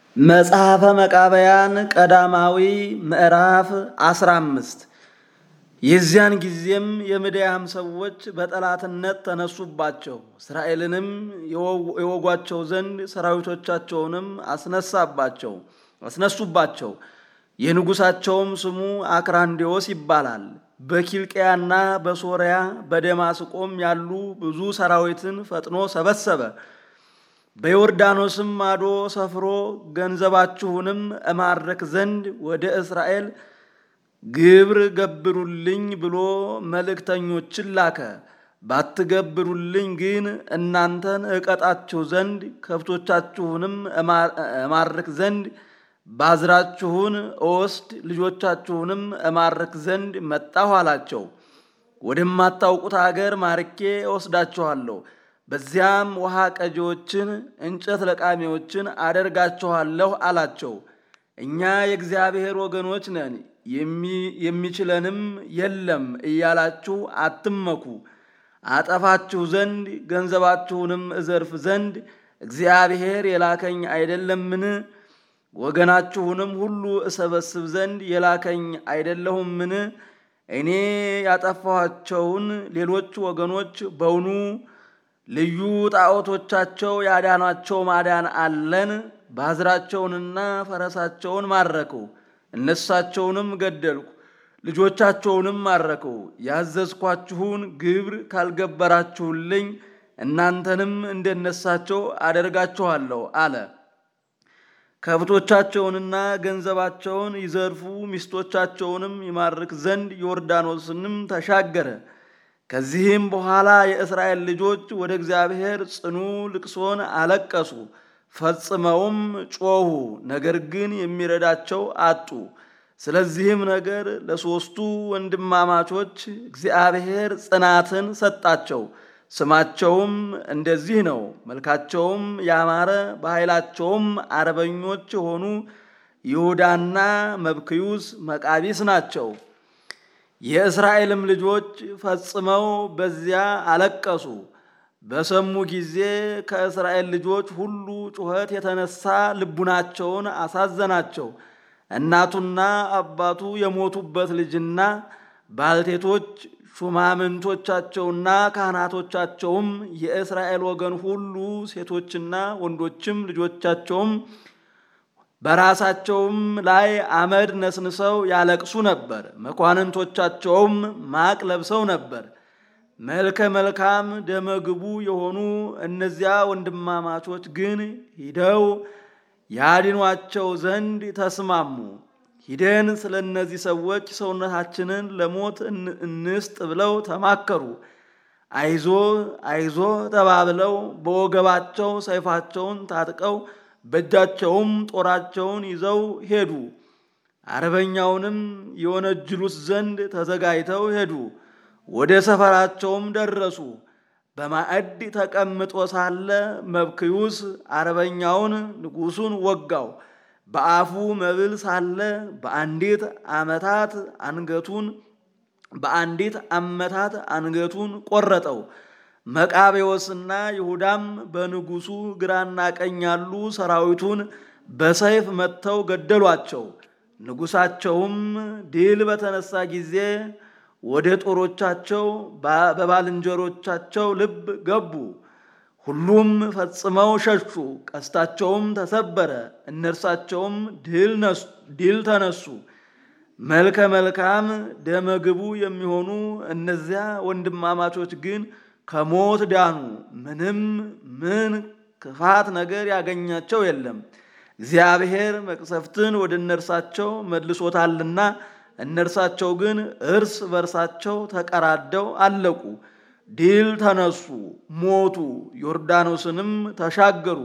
መጽሐፈ መቃብያን ቀዳማዊ ምዕራፍ 15 የዚያን ጊዜም የምድያም ሰዎች በጠላትነት ተነሱባቸው። እስራኤልንም የወጓቸው ዘንድ ሰራዊቶቻቸውንም አስነሳባቸው አስነሱባቸው። የንጉሳቸውም ስሙ አክራንዴዎስ ይባላል። በኪልቅያና በሶርያ በደማስቆም ያሉ ብዙ ሰራዊትን ፈጥኖ ሰበሰበ። በዮርዳኖስም ማዶ ሰፍሮ ገንዘባችሁንም እማርክ ዘንድ ወደ እስራኤል ግብር ገብሩልኝ ብሎ መልእክተኞችን ላከ። ባትገብሩልኝ ግን እናንተን እቀጣችሁ ዘንድ ከብቶቻችሁንም እማርክ ዘንድ ባዝራችሁን እወስድ ልጆቻችሁንም እማርክ ዘንድ መጣሁ አላቸው። ወደማታውቁት አገር ማርኬ እወስዳችኋለሁ። በዚያም ውሃ ቀጂዎችን፣ እንጨት ለቃሚዎችን አደርጋችኋለሁ አላቸው። እኛ የእግዚአብሔር ወገኖች ነን የሚችለንም የለም እያላችሁ አትመኩ። አጠፋችሁ ዘንድ ገንዘባችሁንም እዘርፍ ዘንድ እግዚአብሔር የላከኝ አይደለምን? ወገናችሁንም ሁሉ እሰበስብ ዘንድ የላከኝ አይደለሁምን? እኔ ያጠፋኋቸውን ሌሎች ወገኖች በውኑ ልዩ ጣዖቶቻቸው ያዳኗቸው ማዳን አለን? ባዝራቸውንና ፈረሳቸውን ማረኩ፣ እነሳቸውንም ገደልኩ፣ ልጆቻቸውንም ማረኩ። ያዘዝኳችሁን ግብር ካልገበራችሁልኝ እናንተንም እንደነሳቸው አደርጋችኋለሁ አለ። ከብቶቻቸውንና ገንዘባቸውን ይዘርፉ ሚስቶቻቸውንም ይማርክ ዘንድ ዮርዳኖስንም ተሻገረ። ከዚህም በኋላ የእስራኤል ልጆች ወደ እግዚአብሔር ጽኑ ልቅሶን አለቀሱ፣ ፈጽመውም ጮኹ። ነገር ግን የሚረዳቸው አጡ። ስለዚህም ነገር ለሦስቱ ወንድማማቾች እግዚአብሔር ጽናትን ሰጣቸው። ስማቸውም እንደዚህ ነው። መልካቸውም ያማረ በኃይላቸውም አርበኞች የሆኑ ይሁዳና መብክዩስ መቃቢስ ናቸው። የእስራኤልም ልጆች ፈጽመው በዚያ አለቀሱ። በሰሙ ጊዜ ከእስራኤል ልጆች ሁሉ ጩኸት የተነሳ ልቡናቸውን አሳዘናቸው። እናቱና አባቱ የሞቱበት ልጅና ባልቴቶች ሹማምንቶቻቸውና ካህናቶቻቸውም የእስራኤል ወገን ሁሉ ሴቶችና ወንዶችም ልጆቻቸውም በራሳቸውም ላይ አመድ ነስንሰው ያለቅሱ ነበር። መኳንንቶቻቸውም ማቅ ለብሰው ነበር። መልከ መልካም ደመግቡ የሆኑ እነዚያ ወንድማማቾች ግን ሂደው ያድኗቸው ዘንድ ተስማሙ። ሂደን ስለ እነዚህ ሰዎች ሰውነታችንን ለሞት እንስጥ ብለው ተማከሩ። አይዞ አይዞ ተባብለው በወገባቸው ሰይፋቸውን ታጥቀው በእጃቸውም ጦራቸውን ይዘው ሄዱ። አርበኛውንም የወነጅሉት ዘንድ ተዘጋጅተው ሄዱ። ወደ ሰፈራቸውም ደረሱ። በማዕድ ተቀምጦ ሳለ መብክዩስ አርበኛውን ንጉሡን ወጋው። በአፉ መብል ሳለ በአንዲት አመታት አንገቱን በአንዲት አመታት አንገቱን ቆረጠው። መቃቤዎስና ይሁዳም በንጉሡ ግራና ቀኝ ያሉ ሰራዊቱን በሰይፍ መትተው ገደሏቸው። ንጉሣቸውም ድል በተነሳ ጊዜ ወደ ጦሮቻቸው በባልንጀሮቻቸው ልብ ገቡ። ሁሉም ፈጽመው ሸሹ። ቀስታቸውም ተሰበረ። እነርሳቸውም ድል ተነሱ። መልከ መልካም ደመግቡ የሚሆኑ እነዚያ ወንድማማቾች ግን ከሞት ዳኑ። ምንም ምን ክፋት ነገር ያገኛቸው የለም። እግዚአብሔር መቅሰፍትን ወደ እነርሳቸው መልሶታልና እነርሳቸው ግን እርስ በርሳቸው ተቀራደው አለቁ። ድል ተነሱ፣ ሞቱ። ዮርዳኖስንም ተሻገሩ።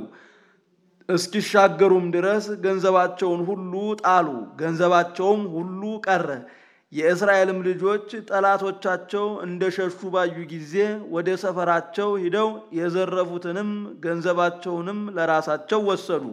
እስኪሻገሩም ድረስ ገንዘባቸውን ሁሉ ጣሉ። ገንዘባቸውም ሁሉ ቀረ። የእስራኤልም ልጆች ጠላቶቻቸው እንደሸሹ ባዩ ጊዜ ወደ ሰፈራቸው ሂደው የዘረፉትንም ገንዘባቸውንም ለራሳቸው ወሰዱ።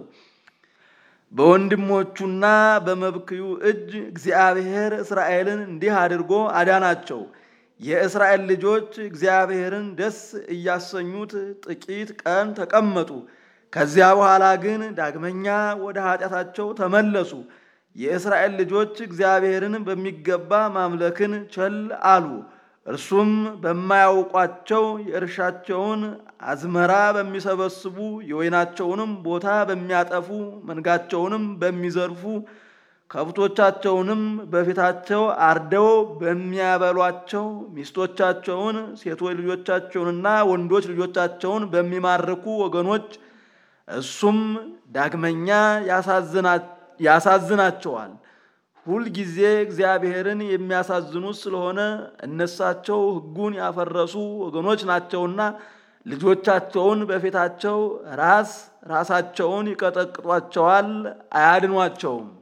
በወንድሞቹና በመብክዩ እጅ እግዚአብሔር እስራኤልን እንዲህ አድርጎ አዳናቸው። የእስራኤል ልጆች እግዚአብሔርን ደስ እያሰኙት ጥቂት ቀን ተቀመጡ። ከዚያ በኋላ ግን ዳግመኛ ወደ ኃጢአታቸው ተመለሱ። የእስራኤል ልጆች እግዚአብሔርን በሚገባ ማምለክን ቸል አሉ። እርሱም በማያውቋቸው የእርሻቸውን አዝመራ በሚሰበስቡ የወይናቸውንም ቦታ በሚያጠፉ መንጋቸውንም በሚዘርፉ ከብቶቻቸውንም በፊታቸው አርደው በሚያበሏቸው ሚስቶቻቸውን ሴቶች ልጆቻቸውንና ወንዶች ልጆቻቸውን በሚማርኩ ወገኖች እሱም ዳግመኛ ያሳዝናቸዋል። ሁልጊዜ እግዚአብሔርን የሚያሳዝኑት ስለሆነ እነሳቸው ሕጉን ያፈረሱ ወገኖች ናቸውና ልጆቻቸውን በፊታቸው ራስ ራሳቸውን ይቀጠቅጧቸዋል፣ አያድኗቸውም።